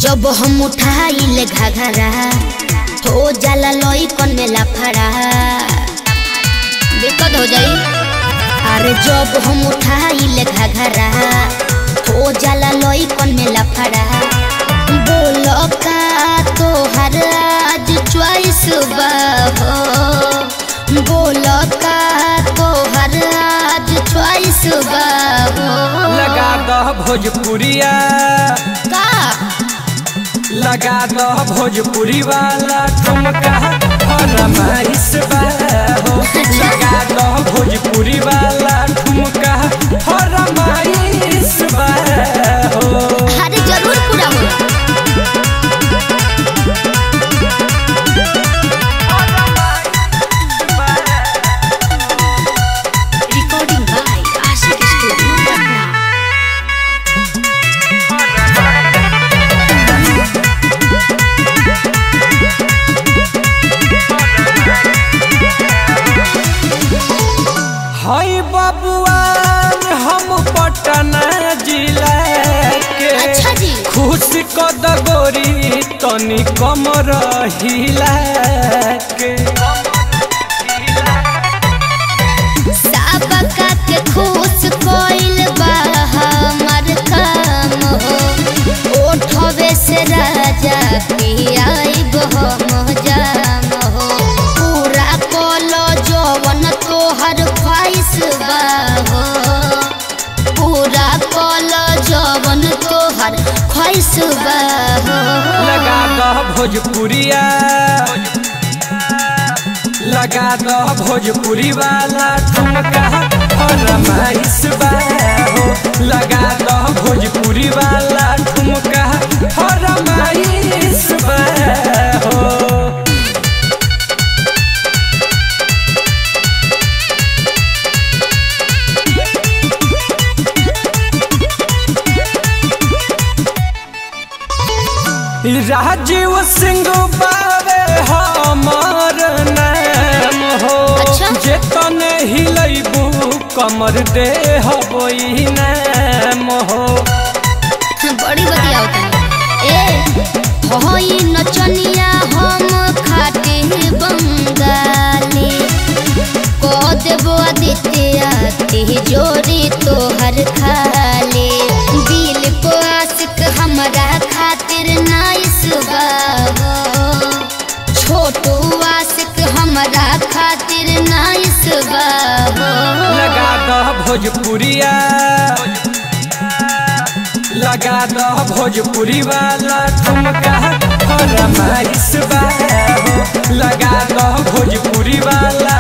जब हम उठाइल घाघरा हो जाला लई कन में लाफड़ा दिक्कत हो जाई अरे जब हम उठाइल घाघरा हो जाला लई कन में लाफड़ा बोल का तोहर आज च्वाइस बा हो बोल का तोहर आज च्वाइस बा हो लगा दह भोजपुरिया का लगा दह भोजपुरी वाला ठुमका फरमाइश बा हो लगा दह भोजपुरी वाला ठुमका फरमाइश बा हो अरे जरूर पूरा हो recording by Ashiq studio Patna हाय बबुआ हम पटना जिला के अच्छा जी खुश कद गोरी तनी कम रहिला के सबका के खुश कोइल बा हमर काम हो ओठवे से राजा के आइब हम जाम हो पूरा कोलो जवन तोहर ख्वाइश बा हो पूरा कोलो जवन तोहर ख्वाइश बा हो लगा दह भोजपुरिया लगा दह भोजपुरी वाला ठुमका फरमाइश बा हो लगा दह भोजपुरी वाला ठुमका फरमाइश बा हो राजीव सिंह बाबे हमार नाम हो अच्छा। जेतने हिलैबू कमर दे हबई नाम हो बड़ी बतिया ए होई नचनिया हम खाते बंगाली को देबो आदित्य ते जोरी तोहर खाले दिल को आशिक हमरा खातिर नाइस बाबो छोटू आशिक हमरा खातिर नाइस बाबो लगा दह भोजपुरिया लगा दह भोजपुरी वाला ठुमका फरमाइश बा हो लगा दह भोजपुरी वाला